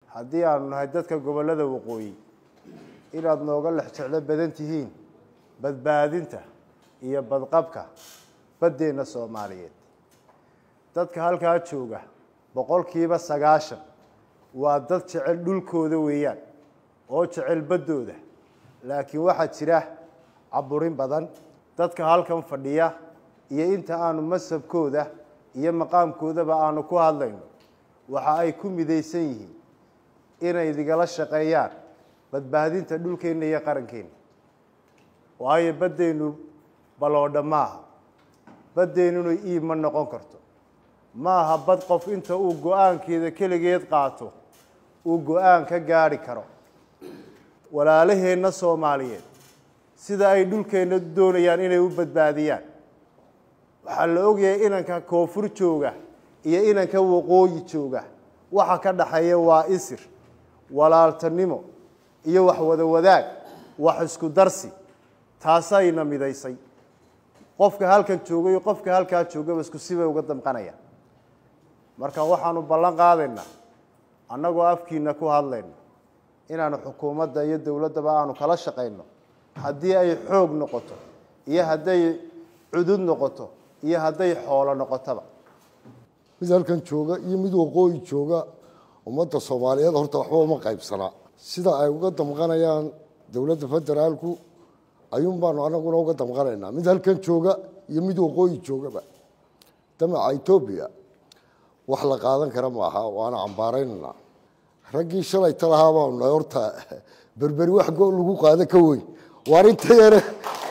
haddii aanu nahay dadka gobollada waqooyi inaad nooga lex jeclo badan tihiin badbaadinta iyo badqabka baddeenna soomaaliyeed dadka halkaa jooga boqolkiiba sagaashan waa dad jecel dhulkooda weeyaan oo jecel baddooda laakiin waxaa jira caburin badan dadka halkan fadhiya iyo inta aanu masabkooda iyo maqaamkoodaba aanu ku hadlayno waxa ay ku midaysan yihiin inay idigala shaqeeyaan badbaadinta dhulkeenna iyo qarankeenna waayo baddeennu baloodha maaha baddeennuna iib ma noqon karto maaha bad qof inta uu go-aankeeda keligeed qaato uu go-aan ka gaadhi karo walaalaheenna soomaaliyeed sida ay dhulkeenna doonayaan inay u badbaadiyaan waxaa la ogyahay inanka koonfur jooga iyo inanka waqooyi jooga waxa ka dhaxeeya waa isir walaaltanimo iyo wax wada wadaag wax isku darsi taasayna midaysay qofka halkan jooga iyo qofka halkaa joogaba isku sibay uga damqanayaan marka waxaanu ballan qaadaynaa annagoo afkiina ku hadlayno inaanu xukuumadda iyo dowladdaba aanu kala shaqayno haddii ay xoog noqoto iyo hadday cudud noqoto iyo hadday xoolo noqotoba mid halkan jooga iyo mid waqooyi jooga ummadda soomaaliyeed horta waxba uma qaybsanaa sida ay uga damqanayaan dowladda federaalku ayuun baanu anaguna uga damqanaynaa mid halkan jooga iyo mid waqooyi joogaba damaca etoobiya wax la qaadan kara maaha waana cambaaraynanaa raggii shalay talahaa baanu nahay horta berberi wax go lagu qaado ka weyn waar inta yare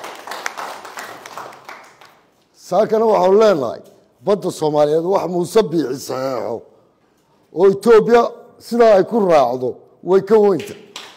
saakana waxaanu leenahay badda soomaaliyeed wax muuse biixi saxeexo oo etoobiya sidaa ay ku raacdo way ka weynta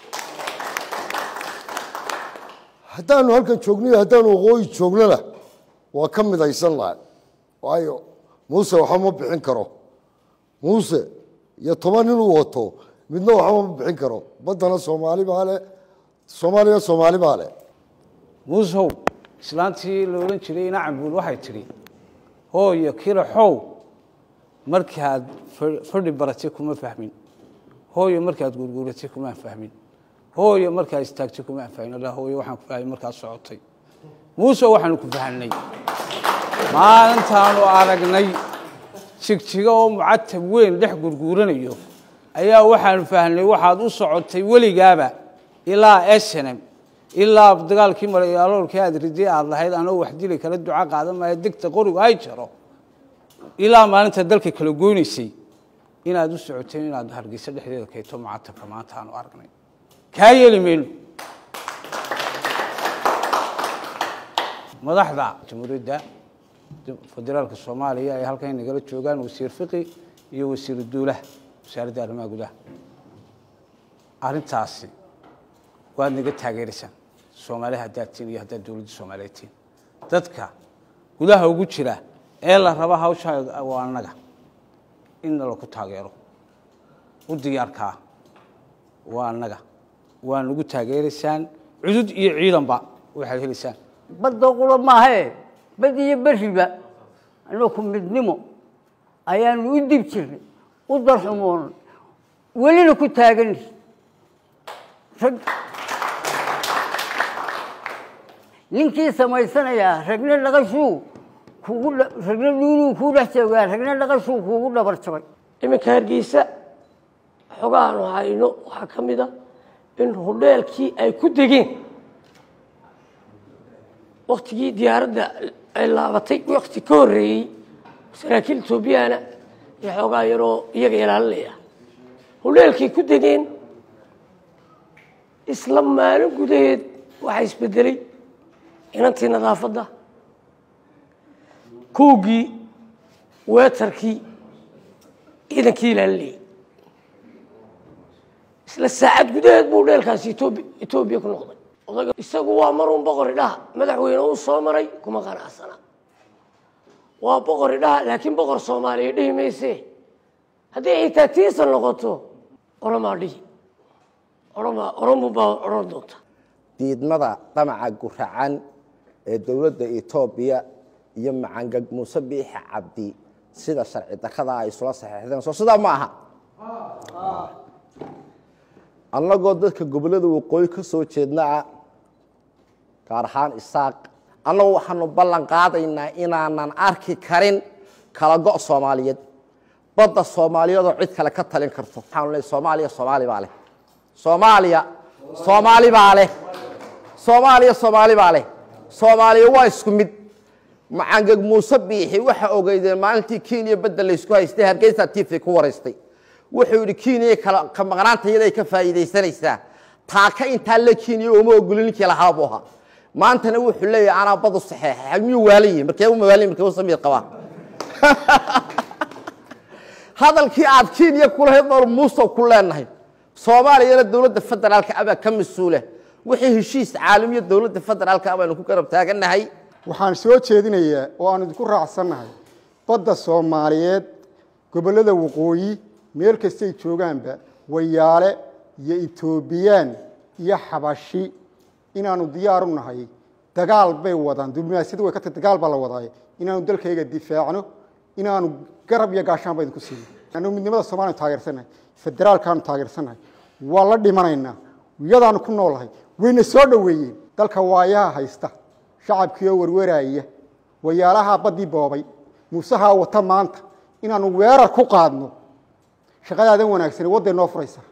haddaanu halkan joogno iyo haddaanu waqooyi joognona waa ka midaysan lahay waayo muuse waxba ma bixin karo muuse iyo toban inuu wato midna waxba ma bixin karo baddana soomaali baa leh soomaaliya soomaali baa leh muusow islaantii la odhan jiray ina cambuul waxay tidhi hooyo kiraxow markaad fadhi baratay kuma fahmin hooyo markaad gurguuratay kumaan fahmin hooyo markaad istaagtay kumaan fahmin alla hooyo waxaan ku fahmay markaad socotay muuse waxaanu ku fahanay maalintaanu aragnay jigjigo oo mucatab weyn dhex gurguuranayo ayaa waxaanu fahnay waxaad u socotay weligaaba ilaa snm ilaa dagaalkii maraloolkii aad riday aad lahayd anoo wax dili kala duca qaadan maayo degta qorigu ay jaro ilaa maalinta dalka kala goynaysay inaad u socoteen inaad hargeysa dhexdeeda keeto mucatabka maanta aanu aragnay kaa yeeli mayno madaxda jamhuuriyadda federaalka soomaaliya ay halkan nagala joogaan wasiir fiqi iyo wasiiru duulaha wasaaradda arrimaha gudaha arrintaasi waad naga taageeraysaan soomaali haddaad tiin iyo haddaad dowladda soomaaliyeed tiin dadka gudaha ugu jira ee la raba hawsha waa annaga in nalaku taageero u diyaarkaa waa annaga waa nagu taageeraysaan cudud iyo ciidanba waxaad helaysaan badda qula maahae bad iyo beriba anaku midnimo ayaanu u dib jirnay u darxumoonay welina ku taagan rag ninkii samaysanayaa ragna dhaqashuu kugu ragna dhuunuu kuu dhex joogaa ragna dhaqashuu kuugu dhabar jabay iminka hargeysa xogaanu hayno waxaa ka mid a in hudheelkii ay ku degeen waktigii diyaaradda ay laabatay wakti ka horreeyey saraakiil etoobiyana iyo xoogaa yaroo iyaga ilaalinaya hudheelkay ku degeen isla maalin gudaheed waxaa isbedelay inantii nadaafadda koogii weetarkii ciidankii ilaalinayay isla saacad gudaheed buu dheelkaasi etoobi etoobiya ku noqday odaga isagu waa marun boqori dhaha madaxweyne uu soo maray kuma qanacsana waa boqori dhaha laakiin boqor soomaaliya dhihi mayse haddii xitaa tiisa noqoto oromaa dhihi oroma oromu baa odhan doonta diidmada damaca guracan ee dowladda etoobiya iyo macangag muuse biixi cabdi sida sharci darrada ay isula saxeexdeen soo sidaa ma aha annagoo dadka gobollada waqooyi ka soo jeednaa gaar ahaan isaaq annagu waxaanu ballan qaadaynaa inaanan arki karin kala go' soomaaliyeed badda soomaaliyeedoo cid kale ka talin karto waxaanu leeyahay soomaaliya soomaali baa leh soomaaliya soomaali baa leh soomaaliya soomaali baa leh soomaaliya waa isku mid macangeg muuse biixi waxa ogeydeen maalintii kenya badda laysku haystay hargeysa tiifay ku waraystay wuxuu yidhi kenya kala ka maqnaanta iyaday ka faa'iidaysanaysaa taaka intaa la kenya uma ogolin ninkii lahaa buu ahaa maantana wuxuu leeyahay anaa badu saxeexay miyuu waalan yihi markee uma waalan yihi markee u samiir qabaa hadalkii aad kenya kulahayd nool muuse ku leenahay soomaaliyana dowladda federaalka abaa ka mas-uula wixii heshiis caalamiya dowladda federaalka abaanu ku garab taaganahay waxaan soo jeedinayaa oo aan idinku raacsannahay badda soomaaliyeed gobollada waqooyi meel kastay joogaanba wayaale iyo etoobiyaan iyo xabashi inaanu diyaar u nahay dagaal bay wadaan diblomaasiyadu way ka tahay dagaal baa la wadaaye inaanu dalkayga difaacno inaanu garab iyo gaashaan ba idinku siino annagu midnimada soomaliya taageersannahay federaalkaanu taageersannahay waa la dhimanaynaa iyadaanu ku noolahay wayna soo dhoweeyeen dalka waayaha haysta shacabkiioo warwaraaya wayaalahaa baddii boobay muusahaa wata maanta inaanu weerar ku qaadno shaqadaadan wanaagsane wadday noo furaysaa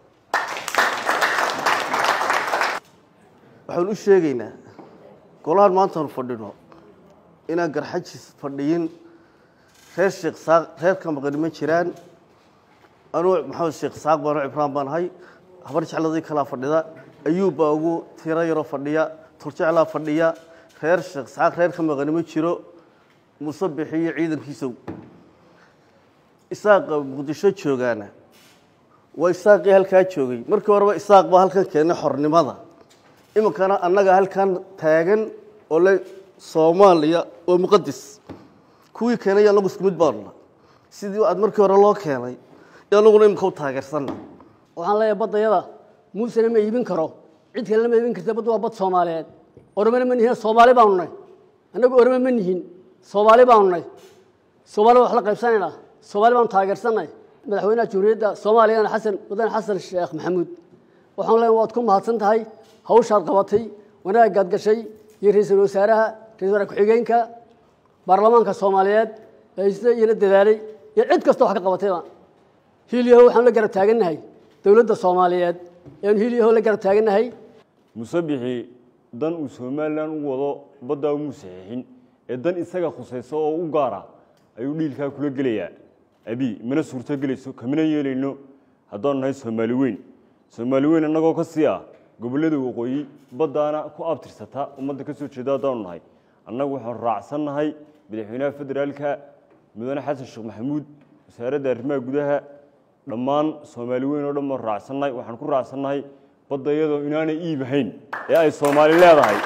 waxaan u sheegaynaa golahan maantaanu fadhino inaan garxajis fadhiyin reer sheekh saaq reer ka maqani ma jiraan anuu maxamed sheekh saaq baanu cibraan baan ahay habar jecladii kalaa fadhida ayuub baa ugu tiro yaroo fadhiya turjeclaa fadhiya reer sheekh saaq reer ka maqani ma jiro muuse bixiyo ciidankiisow isaaqa muqdisho joogaana waa isaaqii halkaa joogay markii horeba isaaq baa halkan keenay xornimada iminkana annaga halkan taagan oo le soomaaliya waa muqadis kuwii keenay anagu isku mid baanuna sidii aad markii hore loo keenay anaguna iminka u taageersanna waxaan leeyahay baddayada muusena ma iibin karo cid kalena ma iibin karta badda waa bad soomaaliyeed oromena ma nihin soomaali baanu nahy annagu orome ma nihin soomaali baanu nahy soomaali wax la qaybsanaynaa soomaali baanu taageersanay madaxweynaha jumhuuriyadda soomaaliyana xasan wadane xasan sheekh maxamuud waxaan leeyahay waad ku mahadsan tahay hawshaad qabatay wanaagaad gashay iyo ra-iisul wasaaraha ra-isul wasaare ku-xigeenka baarlamaanka soomaaliyeed ee sida iyana dadaalay iyo cid kasta wax ka qabatayba hiilyaho waxaan la garab taagannahay dowladda soomaaliyeed ayaanu hiilyaho la garab taagannahay musabixi dan uu somalilan u wado baddaa umuu saxiixin ee dan isaga khusayso oo u gaara ayuu dhiilkaa kula gelayaa abi mana suurto gelayso kamana yeelayno haddaanu nahay soomaali weyn soomaali weyn annagoo ka sii ah gobollada waqooyi baddaana ku abtirsata ummadda ka soo jeeda haddaanu nahay annagu waxaanu raacsannahay madaxweynaha federaalka mudane xasan sheekh maxamuud wasaaradda arrimaha gudaha dhammaan soomaali weyn oo dhan baanu raacsannahay waxaan ku raacsannahay badda iyadoo inaanay iib ahayn ee ay soomaali leedahay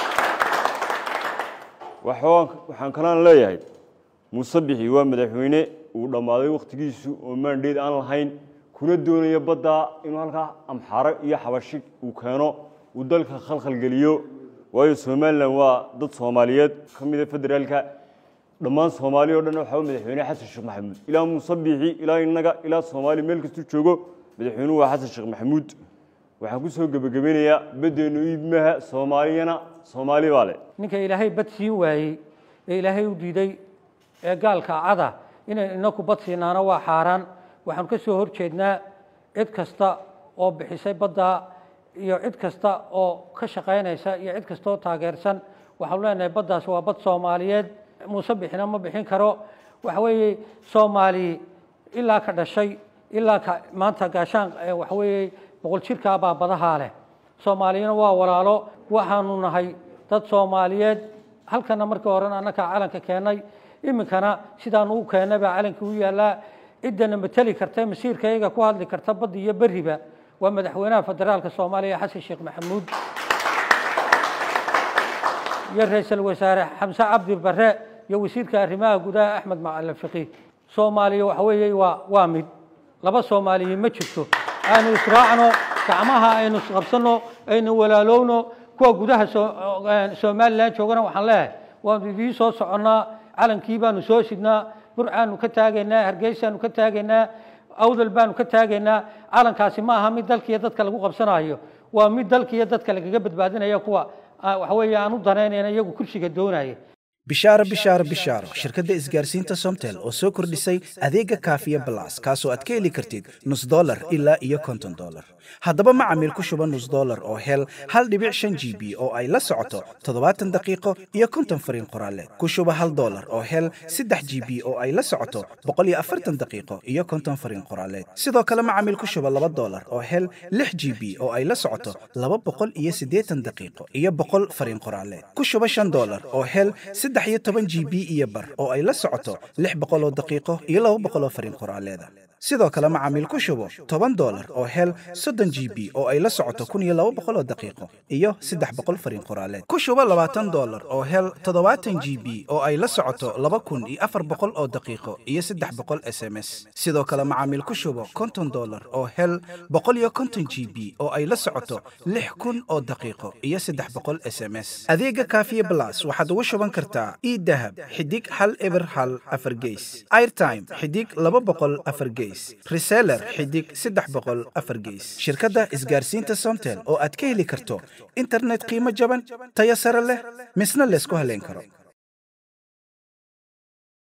waxaan kalaan leeyahay muuse bixi waa madaxweyne uu dhammaaday wakhtigiisu oo maandheed aan lahayn kuna doonaya baddaa inuu halkaa amxaaro iyo xabashi uu keeno uu dalka khalkhalgeliyo waayo somalilan waa dad soomaaliyeed ka mida federaalka dhammaan soomaali o dhan waxaa madaxweyne xasan sheekh maxamuud ilaa muuse biixi ilaa innaga ilaa soomaali meel kastuu joogo madaxweynuhu waa xasan sheekh maxamuud waxaan ku soo gebagabeynayaa baddeennu iibmaha soomaaliyana soomaali baa leh ninka ilaahay bad siin waayey ee ilaahay u diiday ee gaalka cada inay inaku bad siinaana waa xaaraan waxaanu ka soo hor jeednaa cid kasta oo bixisay baddaa iyo cid kasta oo ka shaqaynaysa iyo cid kasta oo taageersan waxaanu leenahay baddaas waa bad soomaaliyeed muuse bixina ma bixin karo waxa weeye soomaali ilaa ka dhashay ilaa ka maanta gaashaan waxa weeye boqol jirkaa baa badahaa leh soomaaliyana waa walaalo waxaanu nahay dad soomaaliyeed halkana markii horena annakaa calanka keennay iminkana sidaanu u keennay baa calanka u yaallaa ciddana mateli karta masiirkayaga ku hadli karta badda iyo beriba waa madaxweynaha federaalka soomaaliya xasan sheekh maxamuud iyo ra-iisul wasaare xamse cabdi bare iyo wasiirka arrimaha gudaha axmed macalin fiqi soomaaliya waxa weeye waa waa mid laba soomaaliya ma jirto aynu israacno gacmaha aynu isqabsano aynu walaalowno kuwa gudaha somalilan joogana waxaan leeyahay waanu idiin soo soconnaa calankii baanu soo sidnaa burcaanu ka taagaynaa hargeysaanu ka taagaynaa awdal baanu ka taagaynaa calankaasi ma aha mid dalka iyo dadka lagu qabsanayo waa mid dalka iyo dadka lagaga badbaadinaya kuwa ah, waxa weeye aan u danaynayna iyagu kursiga doonaya bishaaro bishaaro bishaaro shirkadda isgaarsiinta somtel oo soo kordhisay adeega kaafiya balas kaasoo aad ka heli kartid nus dolar ilaa iyo konton dolar haddaba macamiil ku shuba nus dolar oo hel hal dhibic shan g b oo ay la socoto toddobaatan daqiiqo iyo konton fariin qoraaleed ku shuba hal dolar oo hel saddex g b oo ay la socoto boqol iyo afartan daqiiqo iyo konton fariin qoraaleed sidoo kale macamiil ku shuba laba dolar oo hel lix g b oo ay la socoto laba boqol iyo siddeetan daqiiqo iyo boqol fariin qoraaleed ku shuba shan dolar oo hel saddex iyo toban g b iyo bar oo ay la socoto lix boqol oo daqiiqo iyo laba boqol oo fariin qoraaleeda sidoo kale macaamiil ku shubo toban dolar oo hel soddon g b oo ay la socoto kun iyo laba boqol oo daqiiqo iyo saddex boqol fariin qoraaleed ku shubo labaatan dolar oo hel toddobaatan g b oo ay la socoto laba kun iyo afar boqol oo daqiiqo iyo saddex boqol s m s sidoo kale macaamiil ku shubo konton dolar oo hel boqol iyo konton g b oo ay la socoto lix kun oo daqiiqo iyo saddex boqol s m s adeega kaafiye blas waxaad ugu shuban kartaa idahab xidig hal eber hal afar geys airtime xidig laba boqol afar geys reseller xidig saddex boqol afar geys shirkadda isgaarsiinta somtel oo aad ka heli karto internet qiimo jaban tayo sare leh misna laysku haleyn karo